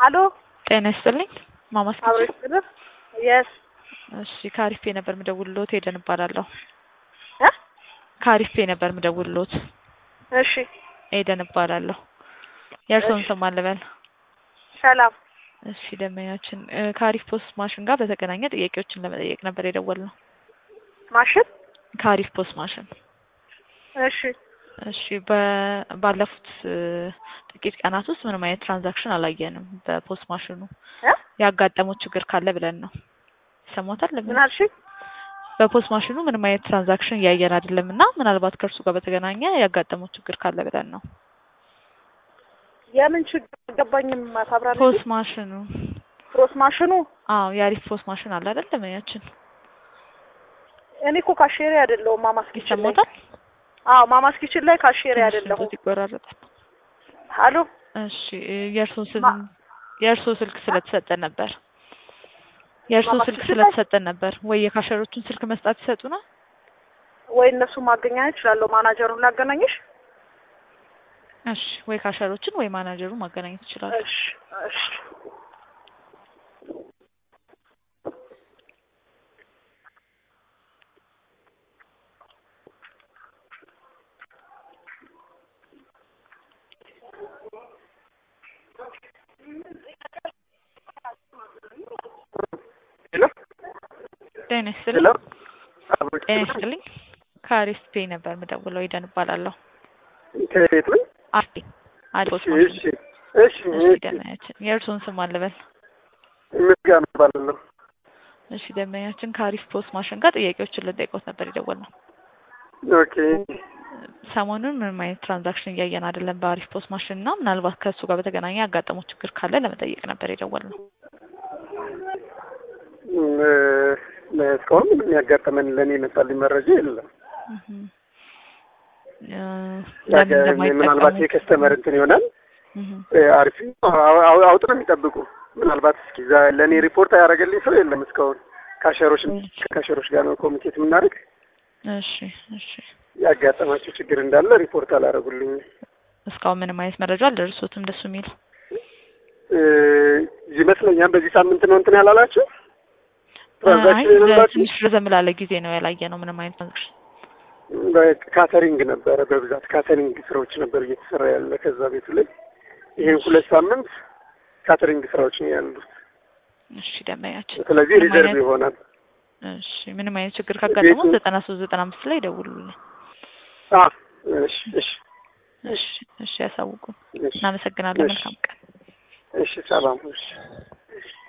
አሎ ጤና ይስጥልኝ ማማስ አብሮ ይስጥልህ። የስ እሺ ከአሪፌ ነበር ምደውልሎት ሄደን እባላለሁ። እ ከአሪፌ ነበር ምደውልሎት እሺ ኤደን እባላለሁ። የእርስዎን ስም ማን ልበል? ሰላም እሺ ደንበኛችን እ ከአሪፍ ፖስት ማሽን ጋር በተገናኘ ጥያቄዎችን ለመጠየቅ ነበር የደወልነው። ማሽን ከአሪፍ ፖስት ማሽን እሺ እሺ በ- ባለፉት እ ጥቂት ቀናት ውስጥ ምንም አይነት ትራንዛክሽን አላየንም በፖስት ማሽኑ እ ያጋጠመው ችግር ካለ ብለን ነው። ይሰማዎታል? ምን አልሽኝ? በፖስት ማሽኑ ምንም አይነት ትራንዛክሽን እያየን አይደለም እና ምናልባት ከእርሱ ጋር በተገናኘ ያጋጠመው ችግር ካለ ብለን ነው። የምን ችግር አልገባኝም። ታብራሪ ፖስት ማሽኑ ፕሮስ ማሽኑ አዎ የአሪፍ ፖስት ማሽን አለ አይደል? ደንበኛችን እኔ እኮ ካሼሪ አይደለሁም። ማማስ ኪችን ላይ ይሰማዎታል? አዎ ማማስ ኪችን ላይ ካሼሪ ትንሽ አይደለሁም። ድምፆት ይቆራረጣል። አሎ እሺ እ የእርስዎ ስል ማ- የእርስዎ ስልክ ስለተሰጠን ነበር የእርስዎ ማማስ ስልክ ኪችን ላይ? ስለተሰጠን ነበር ወይ የካሸሮቹን ስልክ መስጣት ይሰጡናል? ወይ እነሱ ማገናኘት እችላለሁ። ማናጀሩን ላገናኝሽ? እሺ ወይ ካሸሮችን ወይ ማናጀሩን ማገናኘት ይችላሉ። እሺ እሺ ሄሎ ጤና ሄሎ ይስጥልኝ። አብሮ ጤና ይስጥልኝ። ከአሪፍ ፔ ነበር የምደውለው ኤደን እባላለሁ። ከቤት ነው? አርቴ አሪፍ ፖስት እሺ ማሽን እሺ እሺ እሺ እሺ ደንበኛችን የእርስዎን ስም ማን ልበል? ምስጋና እባላለሁ። እሺ ደንበኛችን ከአሪፍ ፖስት ማሽን ጋር ጥያቄዎችን ልንጠይቅዎት ነበር የደወልነው። ኦኬ ሰሞኑን ምንም አይነት ትራንዛክሽን እያየን አይደለም በአሪፍ ፖስት ማሽን እና ምናልባት ከእሱ ጋር በተገናኘ ያጋጠመው ችግር ካለ ለመጠየቅ ነበር የደወልነው። እም፣ እ፣ እስካሁን ምንም ያጋጠመን ለእኔ የመጣልኝ መረጃ የለም። እህም። እ፣ ለምን ያገ- ምናልባት እንደማይጠቀሙ የከስተመር እንትን ይሆናል። እህም። እ፣ አሪፍ አው- አው- አውጥ ነው የሚጠብቁ። ምናልባት እስኪ ዛ- ለእኔ ሪፖርት ያደረገልኝ ሰው የለም እስካሁን። ካሸሮች ከካሸሮች ጋር ነው ኮሚኒኬት የምናደርግ። እሺ እሺ ያጋጠማቸው ችግር እንዳለ ሪፖርት አላደረጉልኝም። እስካሁን ምንም አይነት መረጃ አልደረሱትም ደሱ የሚል እ፣ ይመስለኛል በዚህ ሳምንት ነው እንትን ያላላቸው አይ ትራንዛክሽን የሌላችሁ ትንሽ ረዘም ላለ ጊዜ ነው ያላየ ነው ምንም አይነት ትራንዛክሽን ካተሪንግ ነበረ በብዛት ካተሪንግ ስራዎች ነበር እየተሰራ ያለ ከዛ ቤቱ ላይ ይሄን ሁለት ሳምንት ካተሪንግ ስራዎች ነው ያሉት። እሺ ደንበኛችን ስለዚህ ምንም ሪዘርቭ አይነት- ይሆናል። እሺ ምንም አይነት ችግር ካጋጠመው ቤቱ- ዘጠና ሶስት ዘጠና አምስት ላይ ደውሉልን አ እሺ እሺ እሺ እሺ ያሳውቁን እሺ እናመሰግናለን እሺ። መልካም ቀን እሺ ሰላም እሺ